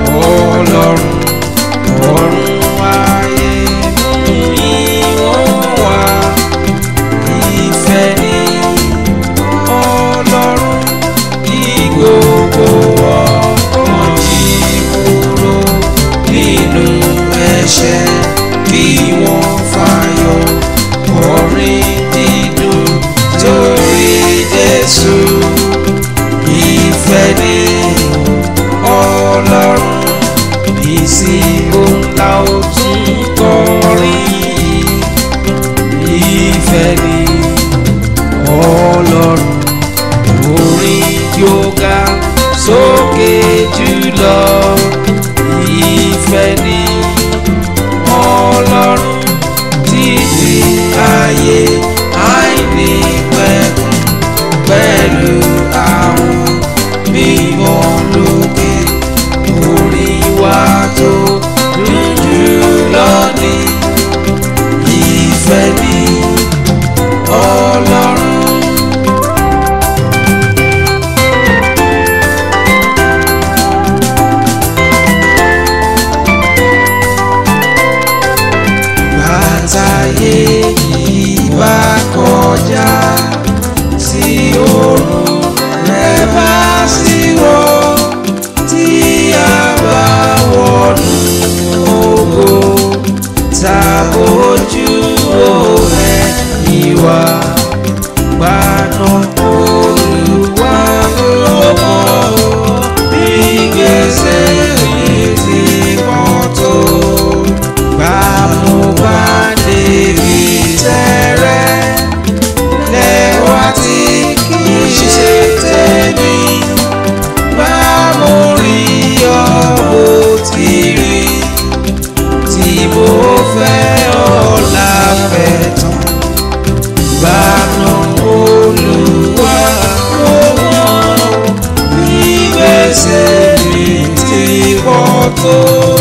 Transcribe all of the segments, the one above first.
ọlọ́run ọ̀run ayé mú ìwọ̀n wá ìfẹ́ ni ọlọ́run kí gbogbo ọkàn jí kúrò nínú ẹ̀ṣẹ̀ kí wọ́n fàyọ̀ orin dídùn torí Jésù ìfẹ́ ni ọlọ́run ìsìnkú ńlá ó tún kọrin ìfẹ́ ni ọlọ́run orin yóò ga sókè jùlọ ìfẹ́ ni ọlọ́run títí ayé àìní pẹ̀kun pẹ̀lú àwọn mímọ́ lókè orin wa tó dùn jùlọ ní ìfẹ́ ni ọlọ́run. bàtàyé yìí bá kọjá tí oòrùn rẹ̀ bá sì wọ̀ tí a bá wọnú ògo tàbójú òrẹ́ ìwà gbaná olùwà lọ́wọ́ bí gbèsè mi ti pọ̀ tó gbàmúgbàdé rí tẹ́rẹ́ lẹ́wà tí kì í ṣe tèmi bá mo rí ọ bó ti rí tí mo fẹ́ ọ láfẹ́ tán gbaná olùwà lọ́wọ́ bí gbèsè mi ti pọ̀ tó.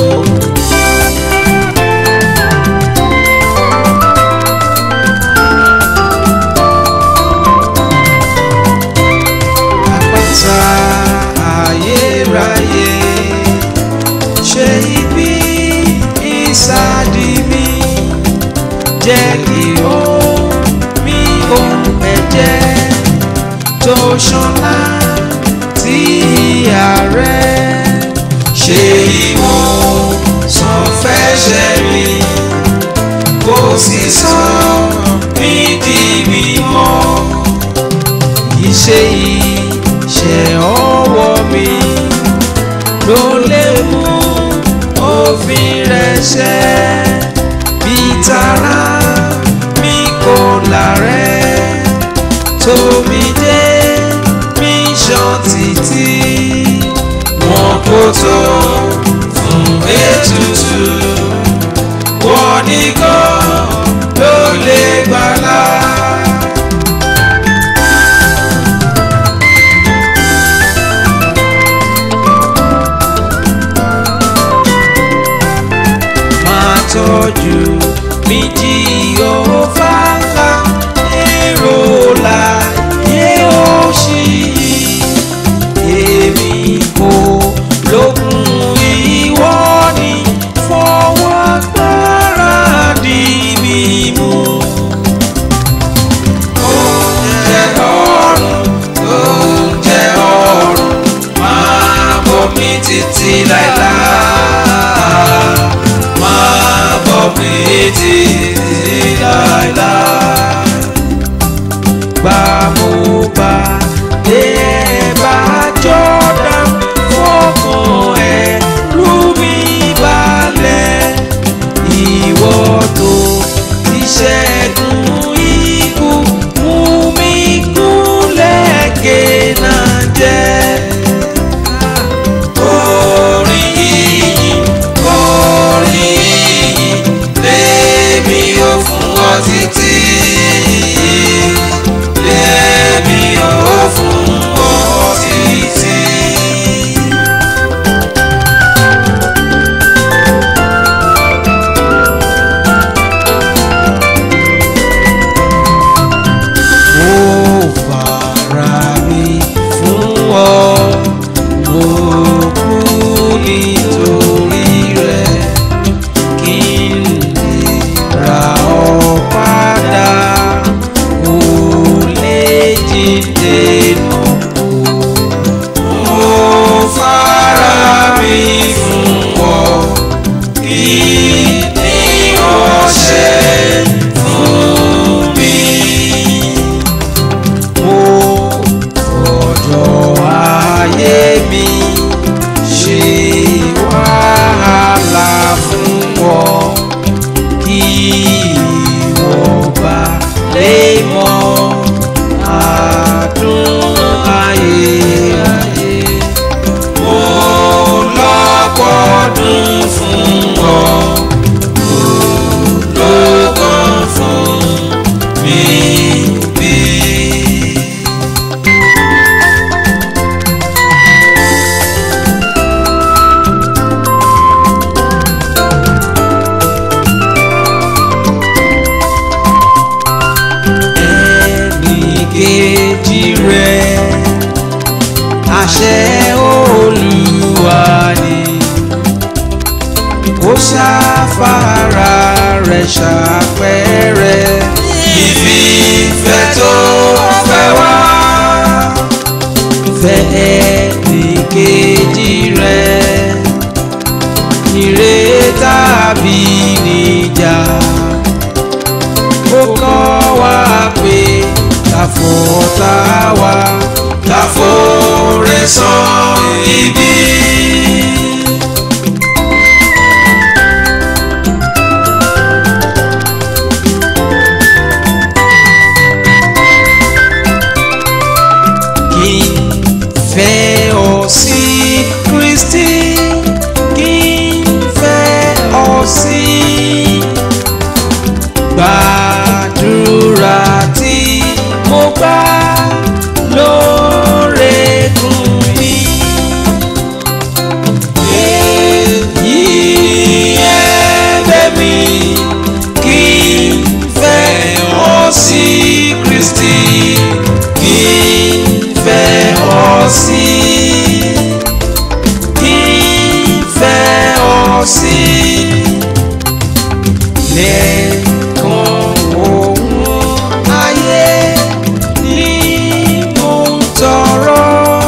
àpáta ayérayé ṣe ibi ìsádi mi jẹ́ kí ó mi ò ẹ̀jẹ̀ tó ṣanlá tí ìyá rẹ̀ ṣe ìwọ̀n sàn fẹ́ṣẹ̀ mi kò sì sọ mí di mímọ́ iṣẹ́ iṣẹ́ ọwọ́ mi ló lè mú òfin rẹ̀ ṣẹ bí tara mi kò lárẹ́ tómi dé mi ṣan títí wọn kò tó fún ètùtù wọn nìkan ló lè gbàlà. máa tọ́jú mi jí òfà ńlá èrò láyé òṣì èmi kò lókun ìwọ ni fọwọ́ agbára di mi mú. oúnjẹ ọ̀run oúnjẹ ọ̀run máa bọ̀ mí títí láéláé máa bọ̀ mí títí láéláé. Gbà mo bá dé bá jọ́dá fọkàn ẹ̀ lù mí balẹ̀. Ìwọ tó ti ṣẹ́gun ikú mú mi gúnlẹ̀ kéèna jẹ́. Orin yìí, orin yìí, lèmi ṣàpẹẹrẹ ìfìfẹ́ tó fẹ́ wá fẹ́ ẹnìkejì rẹ̀ ire tàbí níjà ó kọ́ wa pé káfọ́tà wa káfọ́rẹ́ san ibi. kí n fẹ́ ọ sí Kristi kí n fẹ́ ọ sí gbàdúrà tí mo gbà lóòrèkùn mi. èyí ẹ̀bẹ̀ mi kí n fẹ́ ọ sí Kristi kí n fẹ́ ọ sí kí n fẹ́ ọ sí lẹ́ẹ̀kan òun ayé ni mo ń tọrọ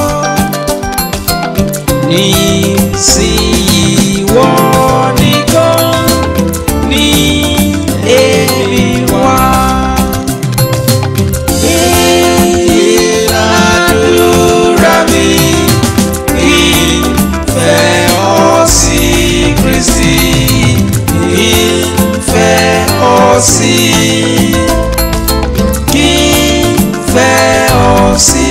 nísìnyí wọ́n nìkan ní èmi wá. Ìlàdúrà mi kí n fẹ́ ọ sí Kristi kí n fẹ́ ọ sí kí n fẹ́ ọ sí.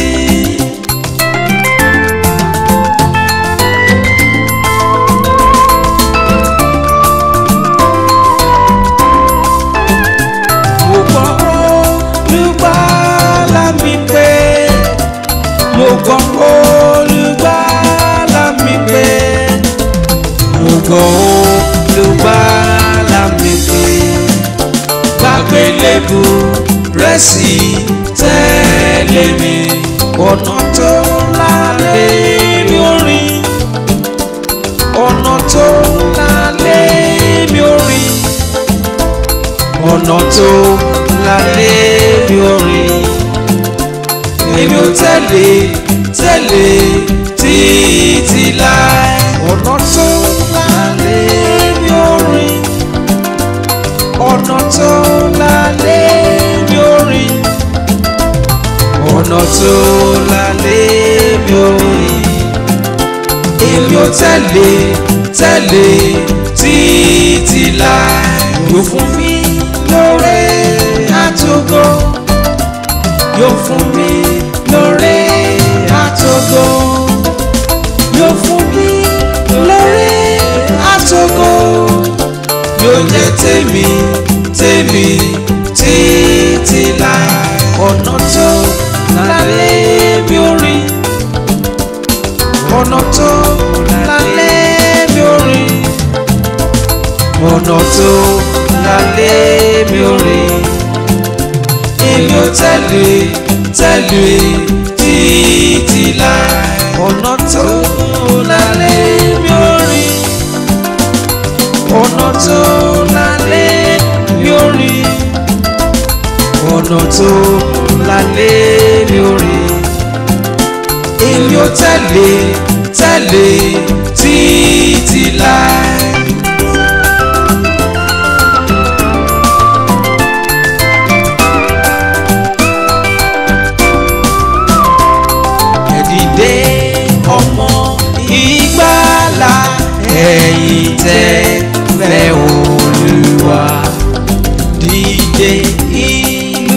mo gbọ́ olùgbàlà mi pé mo gbọ́ olùgbàlà mi pé mo gbọ́ olùgbàlà mi pé gbàgbélébù rẹ̀ sì tẹ̀lé mi ọ̀nà tó lálẹ́ mi ò rìn ọ̀nà tó lálẹ́ mi ò rìn ọ̀nà tó lálẹ́ mi ò rìn èmi ò tẹ̀lé tẹ̀lé títí láì ọ̀nà tó lálẹ́ mi ò rìn ọ̀nà tó lálẹ́ mi ò rìn ọ̀nà tó lálẹ́ mi ò rìn èmi ò tẹ̀lé tẹ̀lé títí láì yóò fún mi lóore àtògo yóò fún mi lóore àtògo yóò fún mi lóore àtògo yóò jẹ́ tèmi tèmi títí láì ọ̀nà tó lálẹ́ mi ò rìn ọ̀nà tó lálẹ́ mi ò rìn ọ̀nà tó lálẹ́ mi ò rìn èmi ò tẹ̀lé tẹ̀lé títí láì ọ̀nà tó lálẹ́ mi ò rìn ọ̀nà tó lálẹ́ mi ò rìn ọ̀nà tó lálẹ́ mi ò rìn èmi ò tẹ̀lé tẹ̀lé títí láì. ẹ̀dìdé ọmọ ìgbàlà ẹ̀yin tẹ́ fẹ́ Olúwa dìde ìlú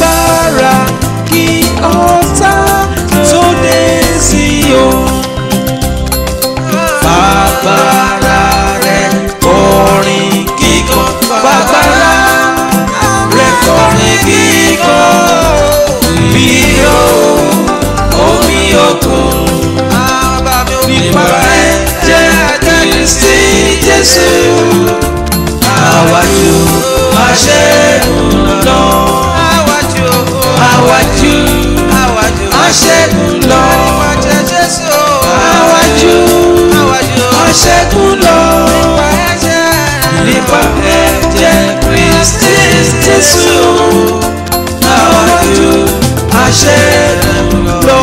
alágbára kí ọ̀tá tó dé sí o Jésù àwájú aṣẹ́gun lọ.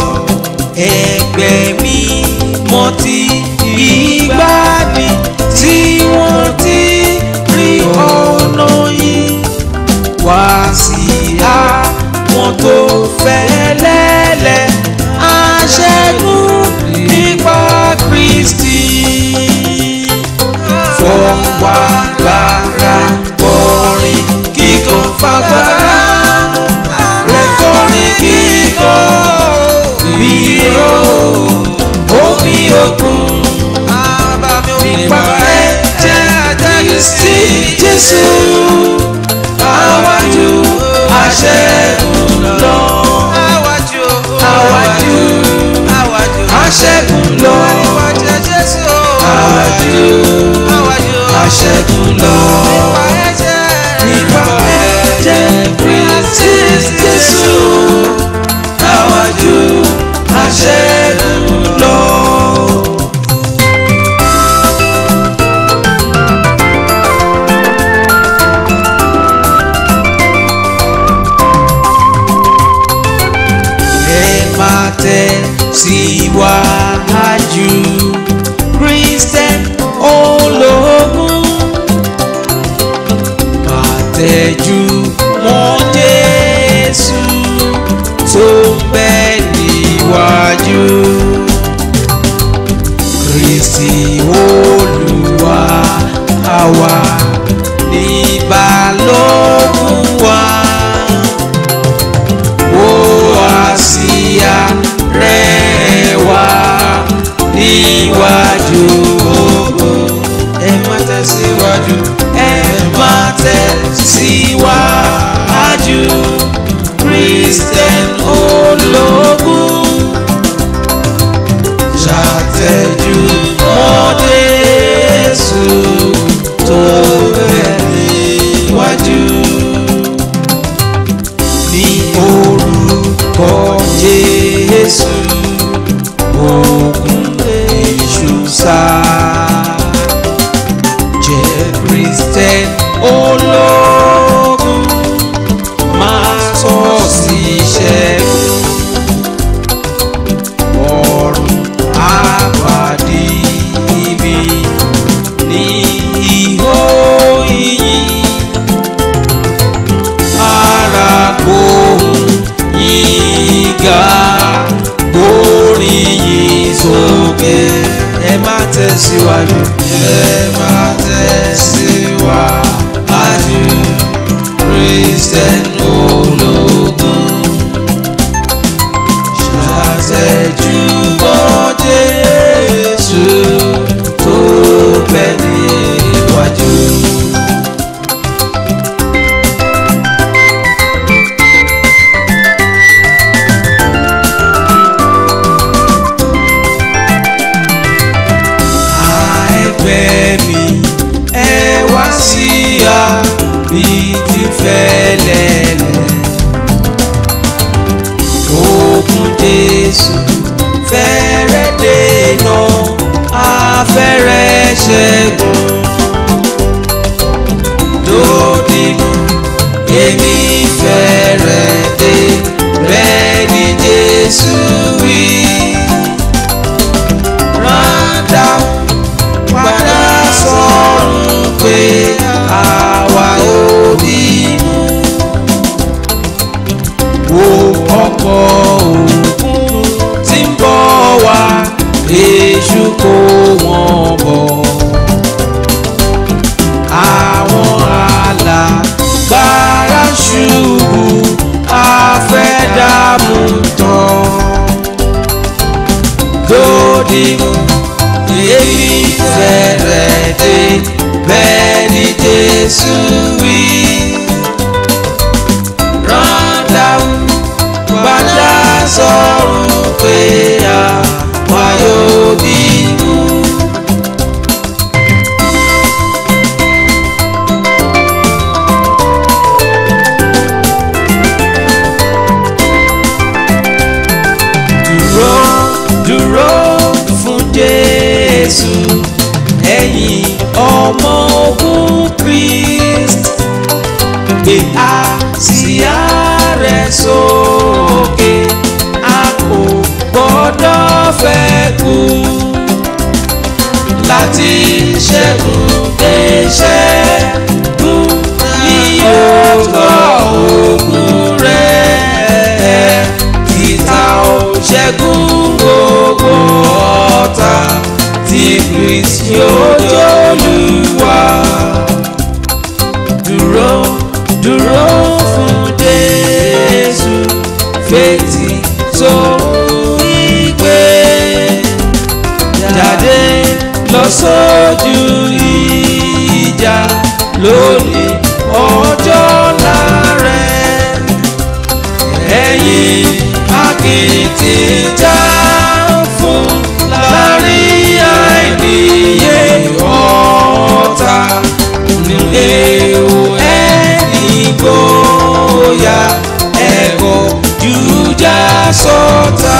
Ẹgbẹ́ mi mọ ti ìgbàanì tí wọ́n ti rí ọ̀nà yìí wá sí àwọn tó fẹ́ lẹ́lẹ̀ aṣẹ́gun nípa Kristi. Fọwọ́ agbára kọrin kíkan fagbára rẹ̀ kọrin kíkan bírò omi òkun nípa ẹ̀jẹ̀ Kristi Jésù àwájú aṣẹ́gun lọ. àwájú àwájú aṣẹ́gun lọ. àwájú aṣẹ́gun lọ. nípa ẹ̀jẹ̀ Kristi Jésù àwájú aṣẹ́gun lọ. ẹ máa tẹ̀ síwájú Christian ológun máa tẹ̀jú mọ́ Jésù tó ń bẹ níwájú Kristi Olúwa àwa ní balógun wa wo àsíá rẹ̀ wá níwájú ogun. ẹ má tẹ̀síwájú ẹ má tẹ̀síwájú Christian ológun ṣàtẹ̀jú mọ́ Jésù tó bẹ̀ níwájú ní orúkọ Jésù ogun èṣù sá jẹ́ Kristẹn ológun máa tọ́ sí ṣẹ́gun ọ̀run àpàdé ibi ní ihò ìyìn ara gbóhùn yíga gbóríyìn sókè. ẹ má tẹ̀síwájú ẹ má tẹ̀síwájú Christian ológun ṣàtẹ̀jú mọ́ Jésù tó bẹ níwájú. ẹgbẹ́ mi ẹ wá sí a bí ti fẹ́lẹ́lẹ́. Ogun Jésù fẹ́rẹ̀ dènà afẹ́rẹ́ ṣẹ́gun. Lódìmú èmi fẹ́rẹ̀ dé bẹ́ẹ̀ ni Jésù wí. Rádà padà sọ̀rọ̀ pé àwa ò bínú. Wo ọkọ̀ òkun tí ń bọ̀ wá, èṣù kó wọn bọ̀. Àwọn alágbára ṣubú, afẹ́dàmú tán. Dòdìmú èmi fẹ́rẹ̀ dé bẹ́ẹ̀ ni Jésù wí. Rọ́ndà padà sọ̀rọ̀ pé àwa yóò bínú. Dúró dúró fún Jésù ẹ̀yin ọmọ ogun Christ Kristi ojúlùwà dúró dúró fún Jésù fetí tó ìgbé jáde lọ sójú ìjà lónìí ọjọ́ lárẹ̀ ẹ̀yìn akitijà fún láàrin àìníye ọ̀tá nílé o ẹni gbóyà ẹ̀kọ́ jújà sọ́tà.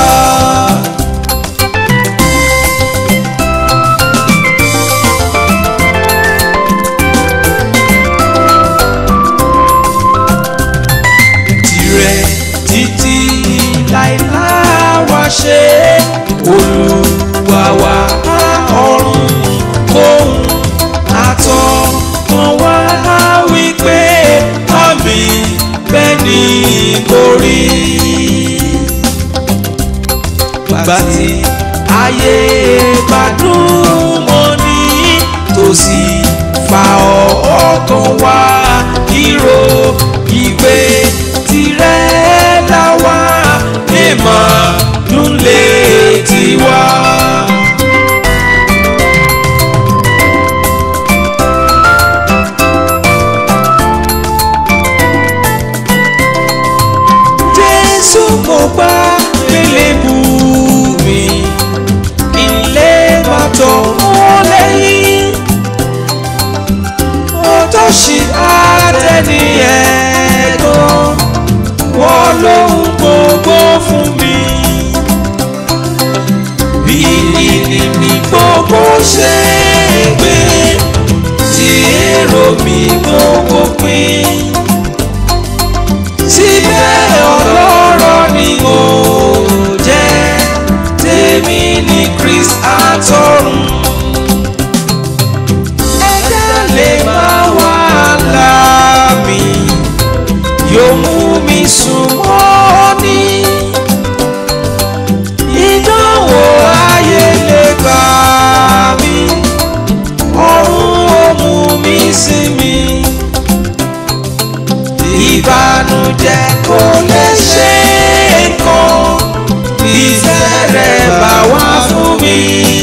tirẹ̀ títí láìláwa ṣe olúwa wa ọ̀run kóhun àtọkàn wá wípé àmì bẹ́ẹ̀ ni kò rí. Gbà tí ayé bá dùn mọ́ ní tòsí fa ọkàn wá ìró ìgbé tirẹ̀ láwa lè máa dùn létí wa. Jésù mo gbá gbélébù mi ilé bàtọ̀ mọ́ lẹ́yìn ọtọ́ṣì àtẹni ẹ̀gbọ́n wọ́n lóhun gbogbo fún mi bí ìní mi gbogbo ṣe gbé tí èrò mi gbogbo pín síbẹ̀ ọlọ́rọ̀ ni mo jẹ́ tèmi ní Christ àtọ̀run ẹ̀dá lè máa wà láàmì yóò mú mi sùn mọ́ ní ìdánwò ayé lè gbà mí ọ̀run ó mú mi sinmi ìbànújẹ́ kò lè ṣe nǹkan ìfẹ́ rẹ̀ bá wá fún mi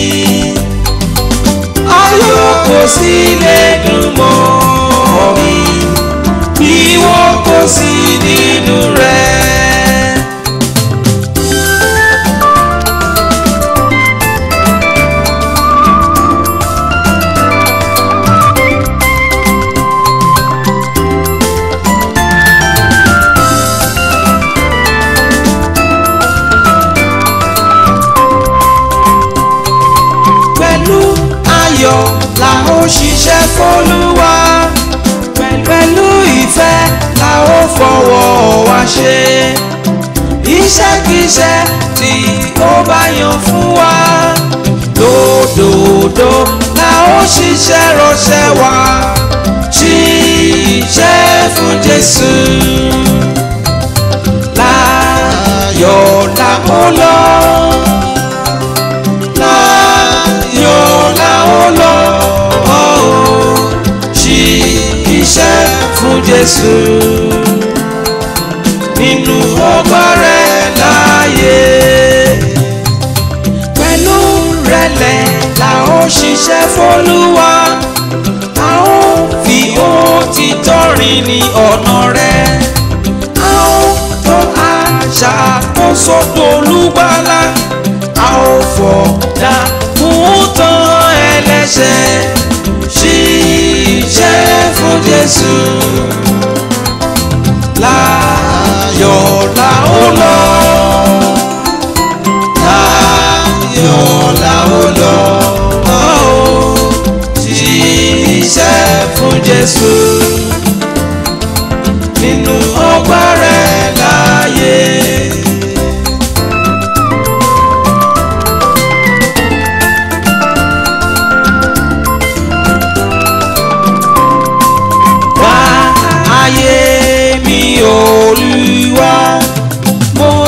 ayọ̀ kò sí lè dùn mọ́ mi bí wọ́n kò sí nínú rẹ̀. pẹ̀lú ayọ̀ la ó ṣiṣẹ́ fÓlúwa pẹ̀lú ìfẹ́ la ó fọwọ́ wa ṣe iṣẹ́kíṣẹ́ tí ó bá yàn fún wa lódòdó la ó ṣiṣẹ́ ránṣẹ́ wa ṣiṣẹ́ fún Jésù láyọ̀ la ó lọ láyọ̀ la ó lọ ṣí iṣẹ́ fún Jésù nínú ọgbà rẹ̀ láàyè pẹ̀lú rẹ̀lẹ̀ la ó ṣiṣẹ́ fÓlúwa a ó fi òtítọ́ rìn ní ọ̀nà rẹ̀ a ó tó àṣàkóso tolúgbàlà a ó fọ̀dà fún tán ẹlẹ́ṣẹ̀ ṣiṣẹ́ fún Jésù láyọ̀ la ó lọ láyọ̀ la ó lọ ṣiṣẹ́ fún Jésù nínú ọgbà rẹ̀ láàyè. wá ayé mi Olúwa mo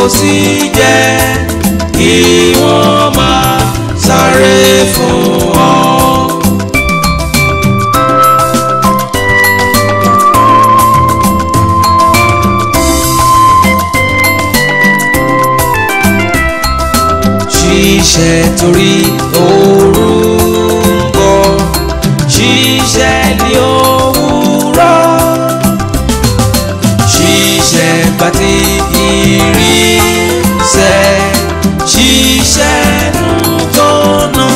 sì jẹ́ kí wọ́n máa sáré fún ọ. ṣiṣẹ́ torí orúkọ ṣiṣẹ́ ní òwúrọ̀ ṣiṣẹ́ gbàtí ìrìnsẹ̀ ṣiṣẹ́ nùtọ́nà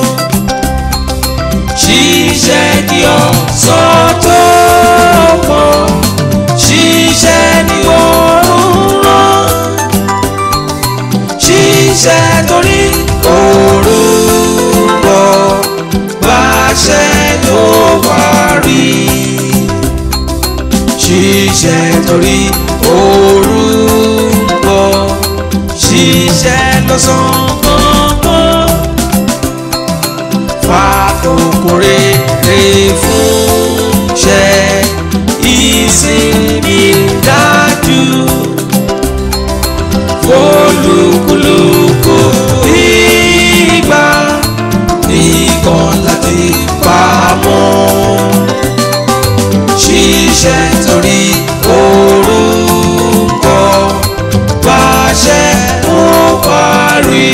ṣiṣẹ́ kí ọ̀sán tó pọ̀ ṣiṣẹ́ ní òwúrọ̀ ṣiṣẹ́ torí orúkọ báṣẹ ló wá rí. ṣiṣẹ́ torí orúkọ ṣiṣẹ́ lọ́sàn-án kankan. fàkókò rere fún ṣẹ ìsinmi dájú olúkúlùkù ìgbà nìkan láti pamọ́ ṣiṣẹ́ torí orúkọ pàṣẹ ó parí.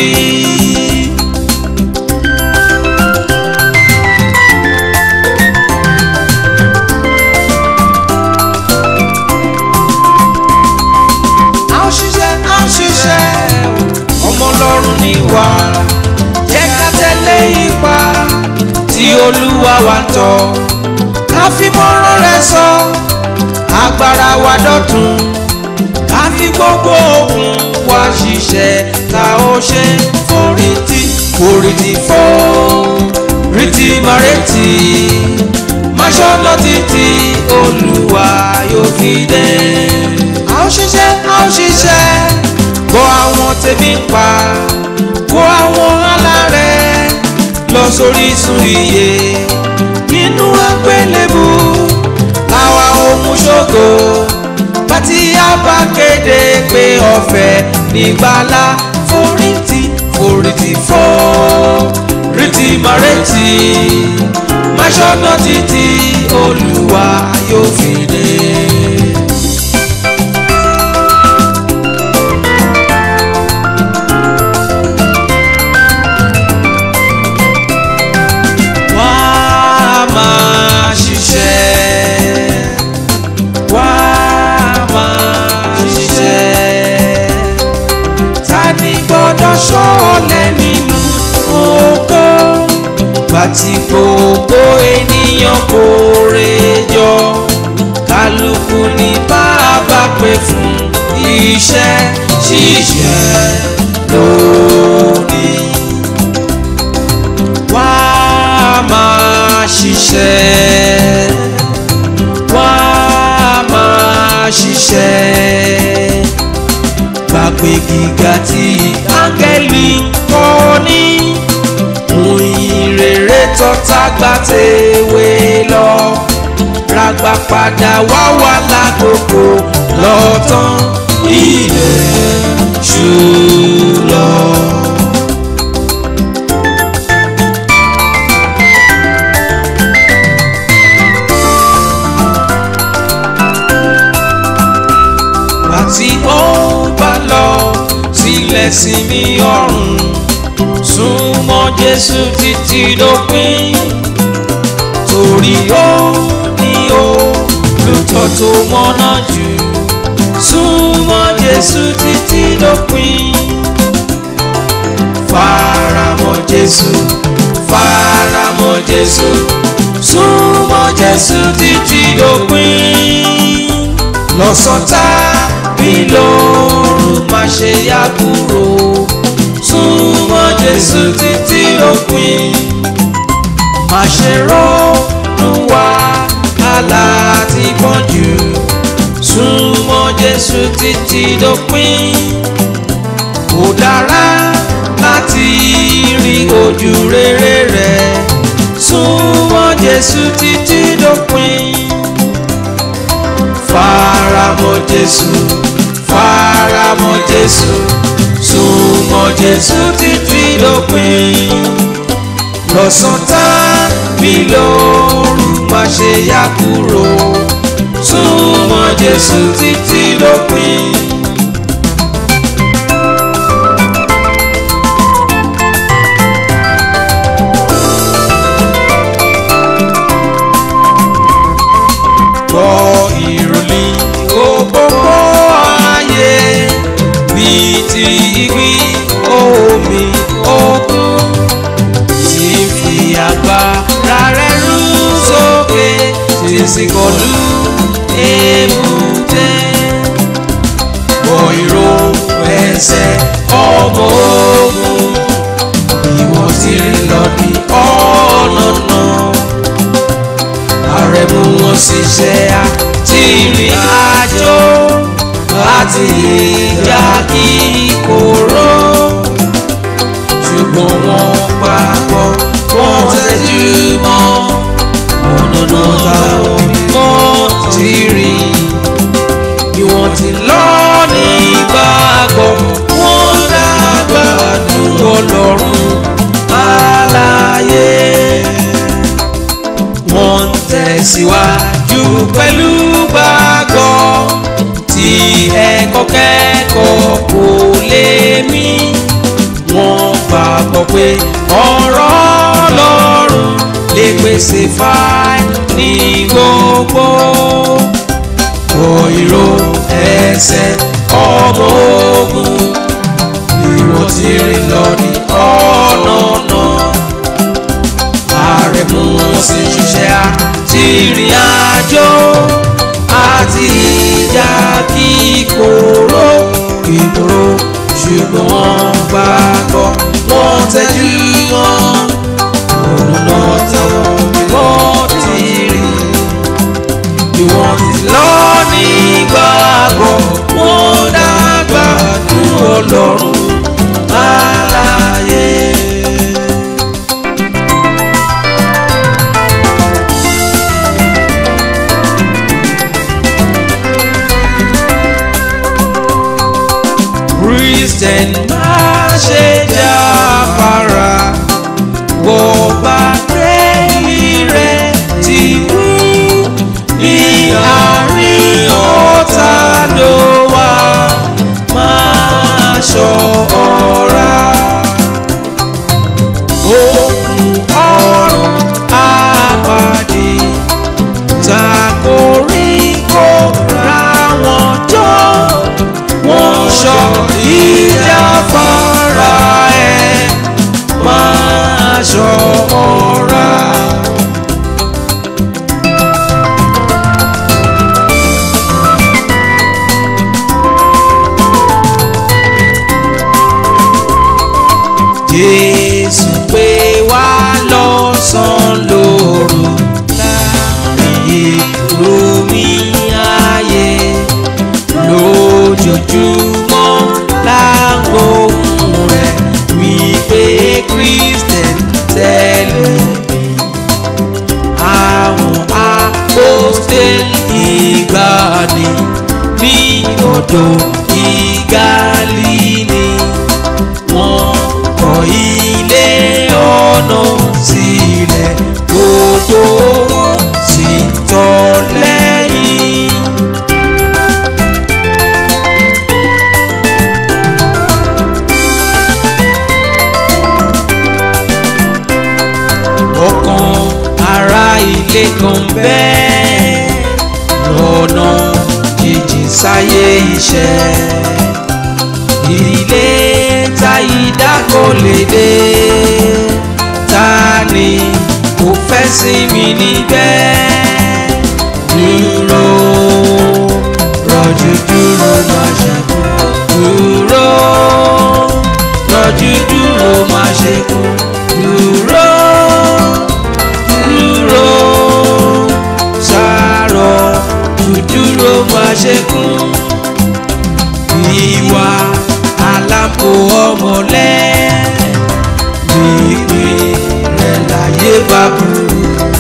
a ó ṣiṣẹ́ a ó ṣiṣẹ́ ọmọ ọlọ́run ni wá jẹ́ ká tẹ̀lé ipa tí olúwa wa ń tọ́ ká fi mọ́rán rẹ̀ sọ agbára wa dọ̀tun ká fi gbogbo okun wa ṣiṣẹ́ tá ó ṣe forítì forítì fọ́ rítì márètì máṣọ́nà títí olúwa yóò fi dé a ó ṣiṣẹ́ a ó ṣiṣẹ́ bọ́ àwọn tẹ̀mí ń pa kó àwọn alárẹ̀ lọ sórí sun iye nínú àgbélébù àwa ohun ṣògo bàtí a bá kéde pé ọ̀fẹ́ nígbàlá forítì forítì fọ́ rítì márètì máṣọ́nà títí olúwa yóò fi dé. wá máa ṣiṣẹ́ wá máa ṣiṣẹ́ ta ni gbọ́dọ̀ ṣọ́ọ̀lẹ̀ nínú oko bàtí gbogbo ènìyàn kò rejọ kálukú ní bàbá pè fún iṣẹ́ ṣíṣe lónìí wá máa ṣiṣẹ́ wá máa ṣiṣẹ́ gbàgbé gíga tí áńgẹ́lì kọ́ ní òyìn rere tọ́ta gbà tèwé lọ ràgbà padà wá wà lákòókò lọ́tàn ilẹ̀ ṣú lọ. àti ó bá lọ sílẹ̀ sí mi ọ̀run súnmọ́ Jésù títí dópin torí ó ní ó lùtọ́ tó mọ́nà jù súnmọ́ Jésù títí dópin faramọ́ Jésù faramọ́ Jésù súnmọ́ Jésù títí dópin lọ́sọ̀tà bí lóòrùn má ṣe yá kúrò súnmọ́ Jésù títí òpin má ṣe ronú wá aláàtí pọ́njù súnmọ́ Jésù títí dópin kò dára láti rí ojú rere rẹ̀ súnmọ́ Jésù títí dópin faramọ́ Jésù faramọ́ Jésù Jésù súnmọ́ Jésù títí dópin lọ́sàn tàbí lóru má ṣe yá kúrò súnmọ́ Jésù títí dópin. gbọ́ ìròyìn òpópó ayé bíi ti ìgbín omi òkun tí fi agbára rẹ̀ rú sókè tí sì kọlu èbúté gbọ́ ìró ẹsẹ̀ ọmọ ogun ìwọ̀n ti rìn lọ ní ọ̀nà náà àrẹ̀mú wọn sì ṣe àti ìrìn àjò láti ìjà kí kóró ṣùgbọ́n wọn papọ̀ wọn tẹ́jú mọ́ ọ̀nà táwọn mímọ́ ti rìn bí wọ́n ti lọ ní ìgbàgbọ́ wọn dàgbà dúró Ọlọ́run àlàyé wọ́n ń tẹ̀síwájú pẹ̀lú gbàgbọ́ tí ẹ̀kọ́ kẹ́kọ̀ọ́ kò lè mí. wọ́n gbàgbọ́ pé ọ̀rọ̀ Ọlọ́run lè pèsè fáì ní gbogbo. òyìnbó ẹsẹ̀ ọmọ ogun ìwọ̀n tí rìn lọ ní ọ̀nà náà ààrẹ mú wọn sí ṣiṣẹ́ àti ìrìn àjò àti ìjà kíkorò kíkorò ṣùgbọ́n wọ́n gbàgbọ́ wọ́n tẹ́jú wọn ònà táwọn mímọ́ ti rìn bí wọ́n ti lọ ní gbàgbọ́ wọ́n dàgbà dúró Ọlọ́run àlàyé. Christian má ṣe jáfara bó bá tẹ́lẹ̀ rẹ̀ ti kú ní àárín ọ̀tá ló wà máa ṣọ́ra. Òkun ọ̀run àpàdé takori kó ra wọn jọ wọ́n sọ ìjáfara ẹ̀ máa ṣọ́ra. Jésù pé wá lọ́sàn-án lóru láàrin omi ayé lójoojúmọ́ lágbóhùn rẹ̀ wípé Christian tẹ̀lé mi. Àwọn apostoli ìgbàanì ní odò ìgálíní wọ́n kọ́ ilé ọ̀nà sílẹ̀ gbogbo wọn sì tọ̀ lẹ́yìn. ọ̀kan ará ilé kan bẹ́ẹ̀ lọ́nà jìjì sáyé iṣẹ́ ilé táyidá kò lè dé ta ni kò fẹ́ sí mi níbẹ̀ dúró rọ̀jò dúró má ṣe kú dúró rọ̀jò dúró má ṣe kú dúró dúró sàárọ̀ dúdúró má ṣe kú ìwà alápò ọmọlẹ́ gbígbé rẹ̀ láyé bá burú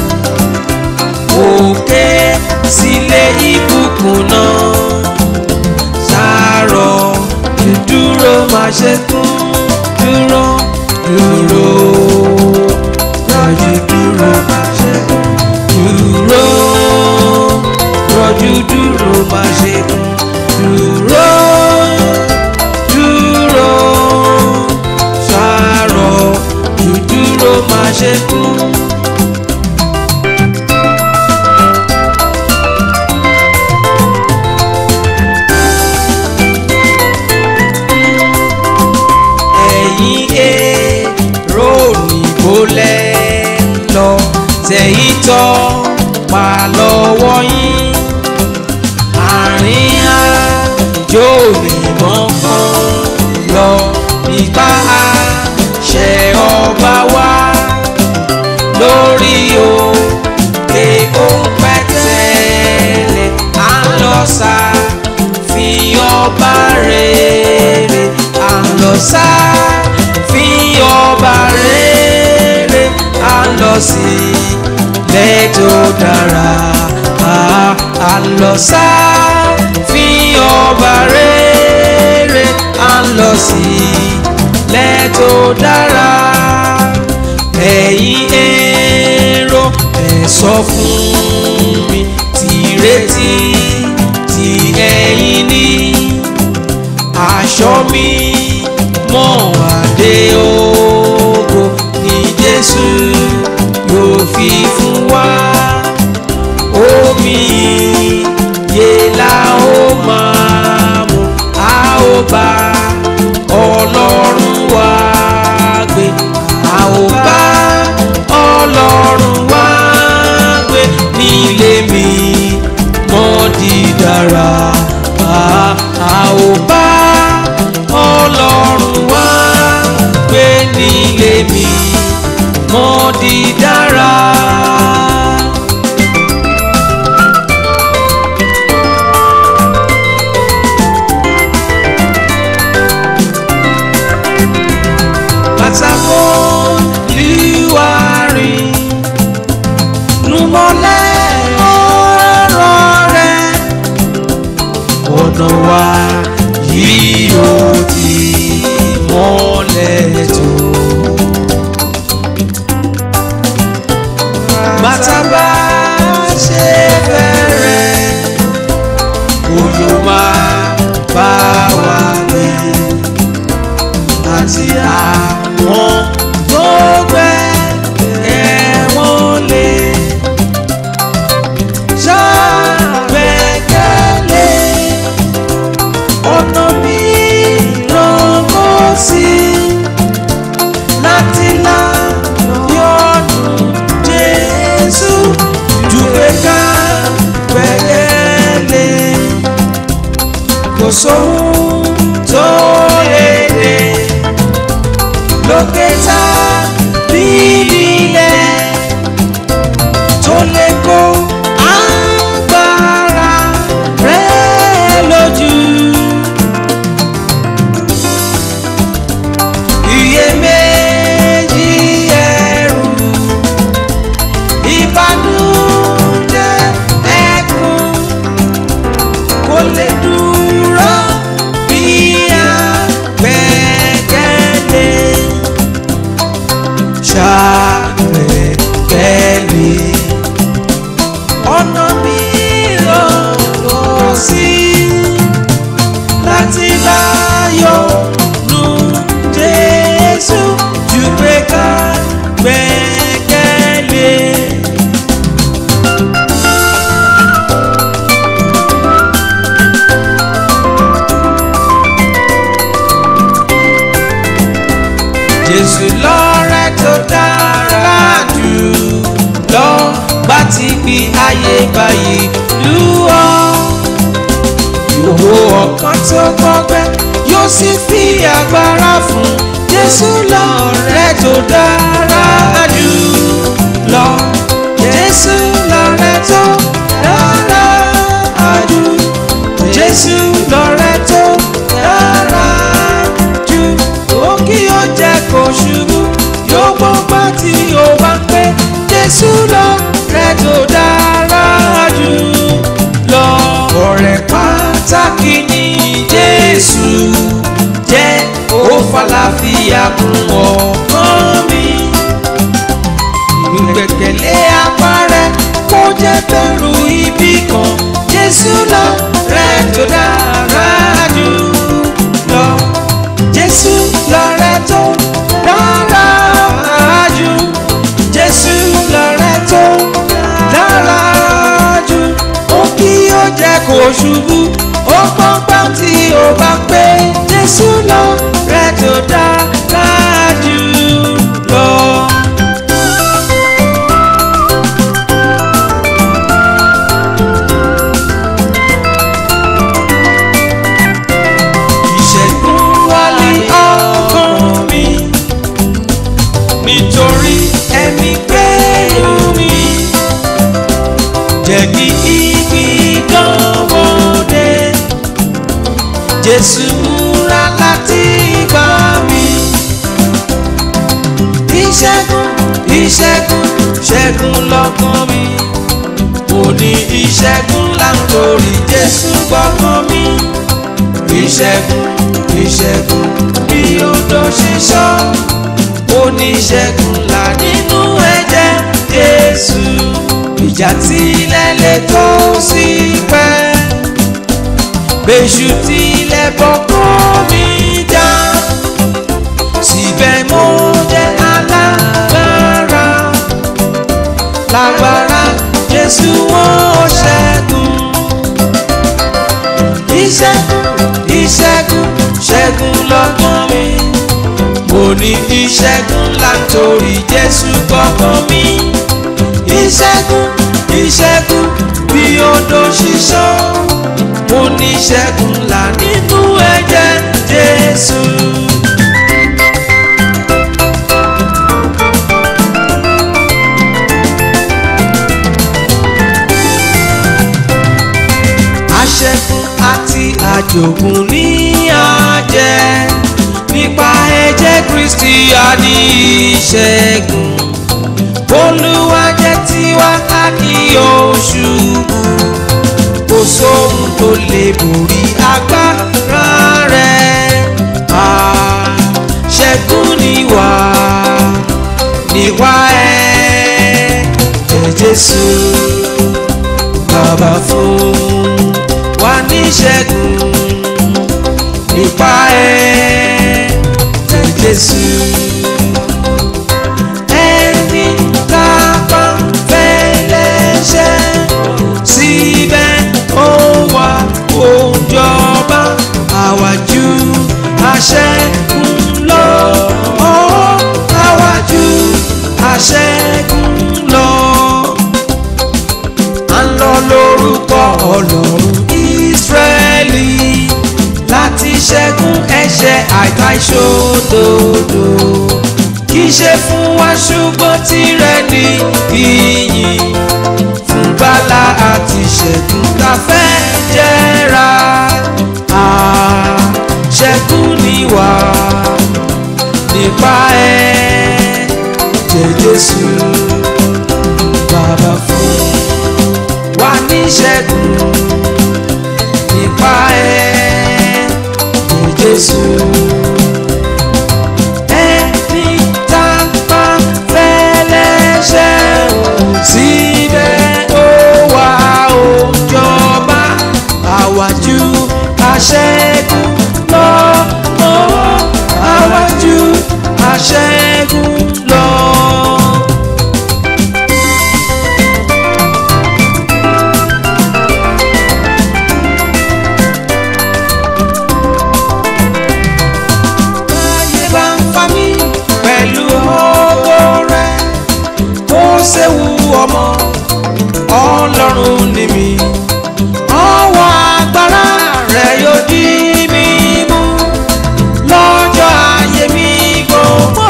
òkè sílé ìbùkún náà sàárọ̀ dúdú ṣe kún dúró dúró rọ̀jú dúró má ṣe kún dúró rọ̀jú dúró má ṣe kún dúró dúró ṣàrọ̀ dúdúró má ṣe kún. ẹ̀yin èrò òyìnbó lẹ́ lọ tẹ̀yìn tọ́ pa lọ́wọ́ yín àárín àjò ìmọ̀ kan lọ nípa àṣẹ ọba wa lórí òkè òpẹ́tẹ́lẹ̀ à ń lọ sá fi ọba rere à ń lọ sá fi ọba rere à ń lọ sí lẹ́tọ̀ dára à ń lọ sá fi ọba rere à ń lọ sí lẹ́tọ̀ dára ẹ̀yin èrò ẹ̀ sọ fún mi tìrètí tí ẹ̀yin ní aṣọ mi mọ́ adé ògo ní Jésù yóò fi fún wa omi yé la ó máa mu a ó bá Ọlọ́run wá gbé a ó bá Ọlọ́run wá gbé nílé mi mọ́ dídára a a ó bá Ọlọ́run wá gbé nílé mi mọ́ dídára. pátákó lùwárí numọ́lẹ̀ ọ̀rọ̀ rẹ̀ ọ̀nà wa yìí ó ti mọ́lẹ̀ tó. bàtà bá ṣe bẹ̀rẹ̀ òjò máa bá wa gbé àti àwọn tó gbẹ ẹ̀wọ̀n lè ṣàgbẹ́kẹ̀lé ọ̀nà mìíràn kò sí láti là yọ̀nù Jésù ju pé ká gbẹ́kẹ̀lé kò sóhun tó lè dé lókè tá bíbílẹ̀ tó lè kó agbára rẹ̀ lójú. iyèméjì ẹ̀rù ìbànújẹ́ ẹ̀kún kò lè dúró bí a gbẹ́kẹ̀lé ṣàgbẹ́kẹ̀lé ọ̀nà mìíràn kò sí láti láyọ̀ nù Jésù ju pé ká gbẹ́kẹ̀lé. Jésù lọ́rẹ́ tó dára jù lọ bá ti fi ayé báyìí lú ọ. Ìwò ọkàn tó gbọ́gbẹ́ yóò sì fi agbára fún Jésù lọ́rẹ́ tó dára jù lọ. Jésù lọ́rẹ́ tó dára jù. Jésù lọ́rẹ́ tó dára jù. Ó kí ó jẹ́ kó ṣubú yóò gbọ́ bá tí ó bá ń pẹ́ Jésù lọ́rẹ́ tó dára jù lọ. Ọ̀rẹ́ pàtàkì ni Jésù jẹ́ kò ṣubú ó pọ́npọ́n tí ó bá pé jésù lọ rẹ̀ tó dára jù lọ. ìṣẹ́gun wálé ọkàn mi nítorí ẹ̀mí pẹ̀lú mi jẹ́ kí igi dánwòde Jésù múra láti gbà mí ìṣẹ́gun ìṣẹ́gun ṣẹ́gun lọ́kàn mi mo ní ìṣẹ́gun láńtorí Jésù gbọ́kàn mi ìṣẹ́gun ìṣẹ́gun bí odò ṣíṣọ́ oníṣẹ́gun là nínú ẹ̀jẹ̀ Jésù ìjà tilẹ̀ lè tó sí pẹ́ bẹ́ṣù tilẹ̀ bọ́kọ́ mi já síbẹ̀ mo jẹ́ alágbára lágbára Jésù wọ́n ṣẹ́gun ìṣẹ́gun ìṣẹ́gun ṣẹ́gun lọ́kàn mi mo ní ìṣẹ́gun láńtorí Jésù gbọ́kàn mi ìṣẹ́gun ìṣẹ́gun bí odò ṣíṣọ́ mo ní ìṣẹ́gun là nínú ẹ̀jẹ̀ Jésù. aṣẹ́gun àti àjògùn ní àjẹ́ nípa ẹ̀jẹ̀ Kristi a ní ìṣẹ́gun Olúwa jẹ́ tiwa a kì yóò ṣubú kò sóhun tó lè borí agbára rẹ̀ àṣẹ́gun níwà níwà ẹ̀ jẹ́ Jésù bàbá fún wa níṣẹ́gun nípa ẹ̀ jẹ́ Jésù. Ẹni tá a bá fẹ́ lẹ́ṣẹ̀ síbẹ̀ ó wà ó jọba àwájú àṣẹ́gun lọ. Ó àwájú àṣẹ́gun lọ. À ń lọ lórúkọ Ọlọ́run Ísírẹ́lì láti ṣẹ́gun ẹ̀ṣẹ̀ àìtà ìṣòdodo kì í ṣe fún wa ṣùgbọ́n tirẹ̀ ní ìyìn fún gbàlà àti ṣẹ́gun tá a fẹ́ jẹ́ra àṣẹ́gun ni wà nípa ẹ̀ jẹ́ Jésù bàbá fún wa ní ṣẹ́gun nípa ẹ̀ jẹ́ Jésù. Ẹni tá a bá fẹ́ lẹ́ṣẹ̀ síbẹ̀ ó wà ó jọba àwájú àṣẹ́gun lọ ó àwájú àṣẹ́gun lọ. Ayé bá ń fa mí pẹ̀lú ògo rẹ̀ ó ṣéwu ọmọ ọlọ́run ni mí ọwọ́ agbára rẹ̀ yóò dí mi mú lọ́jọ́ ayé mi gbogbo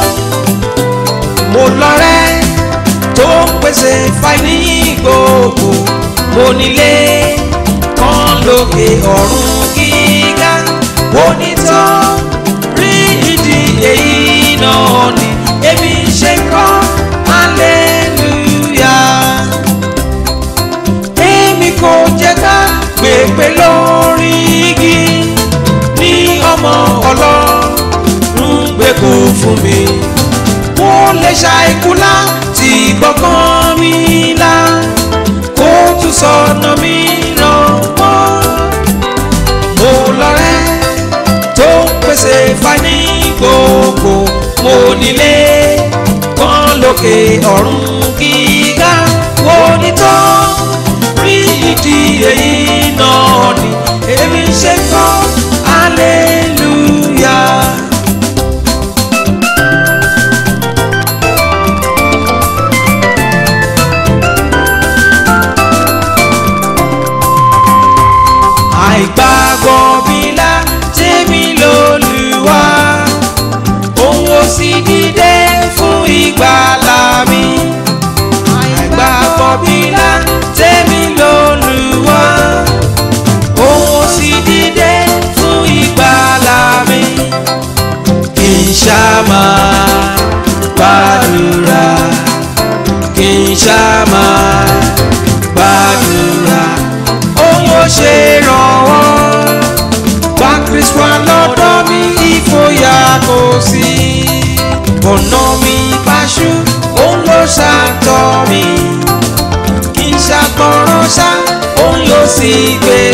mo lọ́rẹ́ tó ń pèsè fáìní gbogbo mo nílé kan lókè ọ̀run gíga mo ní tán rí ìdí èyí náà ni èmi ṣe kọ́ hallelujah èmi kò jẹ́ ká pèpè lórí igi ní ọmọ ọlọ́run gbé kó fún mi mo lè ṣàìkú láti gbọ́kàn mi là kó tún sọ̀nà mi ràn mọ́ mo lọ́rẹ́ tó ń pèsè fani gbogbo mo nílé kan lókè ọ̀run gíga wo ni tó rí ìdí èyí náà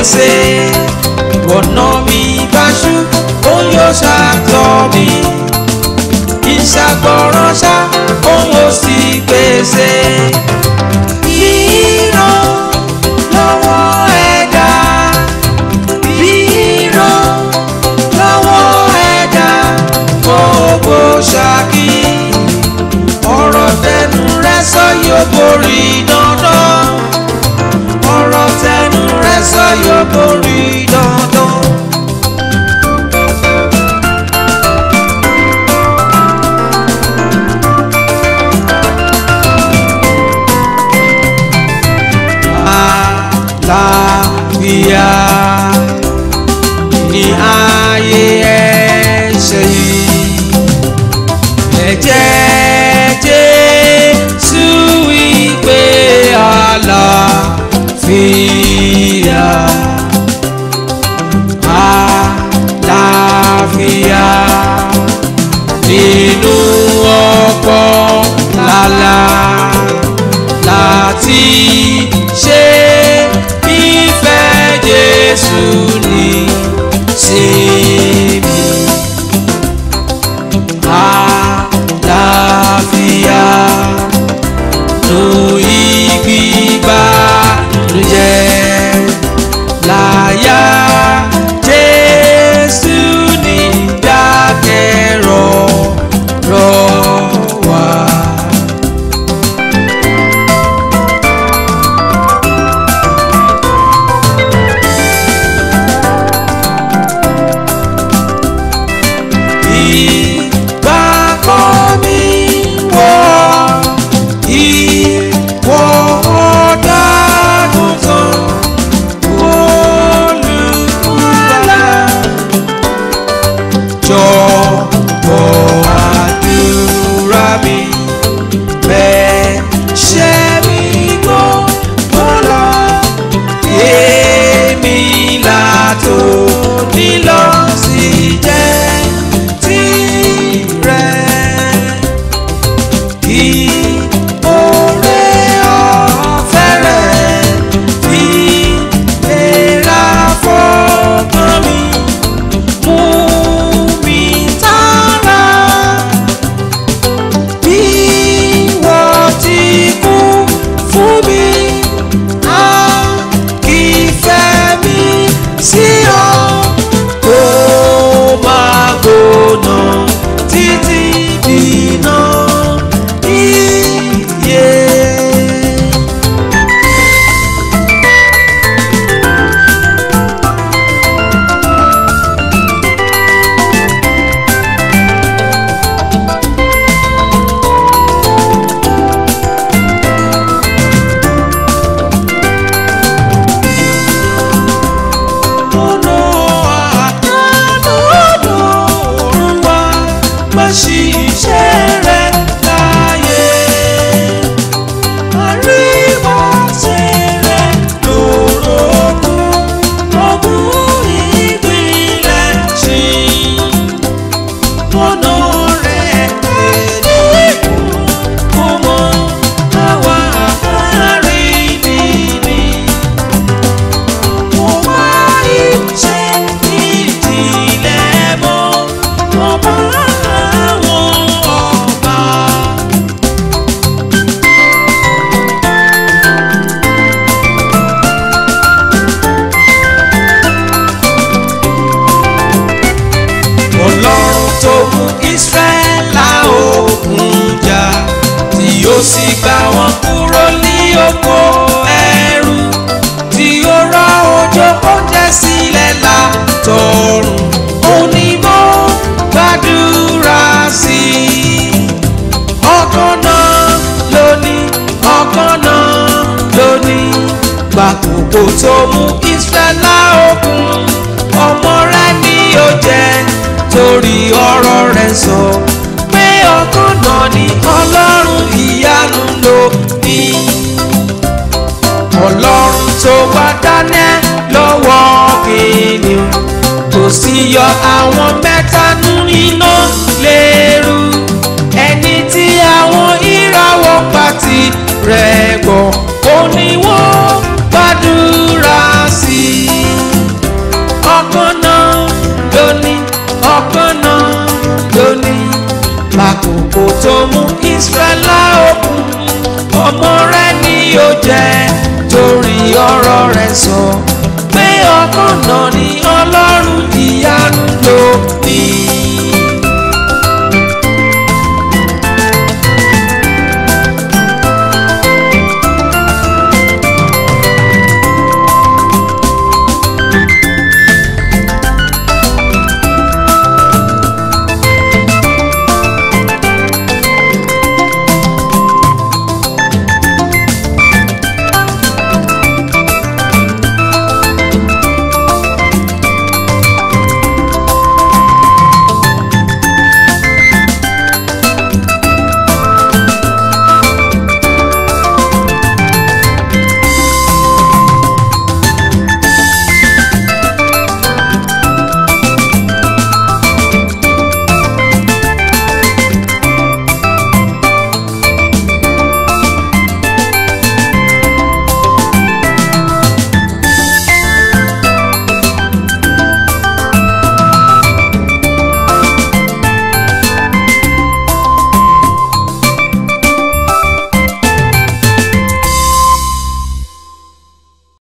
pèsè ọ̀nà mi báṣú òun yóò ṣàtọ̀ mi ìṣàgbọ̀ràn ṣá òun yóò sì pèsè ìran lọ́wọ́ ẹ̀dá ìran lọ́wọ́ ẹ̀dá gbogbo ṣáàkì ọ̀rọ̀ tẹnu rẹ sọ yóò borí dandan ọ̀rọ̀ tẹnu rẹ sọ yóò borí dandan. àlàáfíà ní ayé ẹ̀ṣẹ̀ yìí ẹ̀jẹ̀ Jésù ìpè àlàáfíà àlàáfíà nínú ọ̀pọ̀ lálá láti ṣe ìfẹ́ Jésù ní sinmi. Àlàáfíà nù ìgbìgbà ló jẹ́ láyà Jésù ní dákẹ́rọ̀ rọ̀ wá. ìgbàgbọ́ mi wọ ìwọ ọ̀dàgùntàn olùkúlà jọ̀wọ́ àdúrà mi bẹ́ẹ̀ ṣe mi gbọ́ bọ́lá èmi làtò nílọ sí jẹ́ tirẹ̀ kí oore ọ̀fẹ́ rẹ̀ fi lera fọ́kàn mi mú mi tààrà bí wọ́n ti kú fún mi á kì í fẹ́ mi sí ọ kó máa gbóná títí dìná iye. ọ̀nà àdánù ọ̀run wa má ṣiṣẹ́ rẹ̀ láyé. àríwá tẹ̀rẹ̀ lórogún ogún ìpínlẹ̀ ṣí. ọ̀nà rẹ̀ ènìyàn kò mọ àwa àríbìbì mo wá ìṣe ìdílé mọ́ ọba àwọn ọba. ọlọ́run tó mú ìsírẹ́lá òkun jà tí ó sì gbà wọ́n kúrò ní oko ẹrú tí ó rọ̀ òjò oúnjẹ sílẹ̀ látọ̀run onímọ̀ gbàdúrà sí i ọkàn náà lónìí ọkàn náà lónìí gbàkókò tó mú ìsírẹ́lá òkun ọmọ rẹ̀ ni ó jẹ́ torí ọ̀rọ̀ rẹ̀ sọ pé ọkàn náà ni ọlọ́run ìyanu ló ní ọlọ́run tó bá Daniel lọ́wọ́ kìnìún tó sì yọ àwọn mẹ́ta nínú iná lérú ẹni tí àwọn ìràwọ̀ pàtì rẹ̀ gbọ́ ó ní wọ́n gbàdúrà sí i. ọ̀rọ̀ rẹ̀ sọ pé ọkàn náà ni ọlọ́run ìyanu ló ní.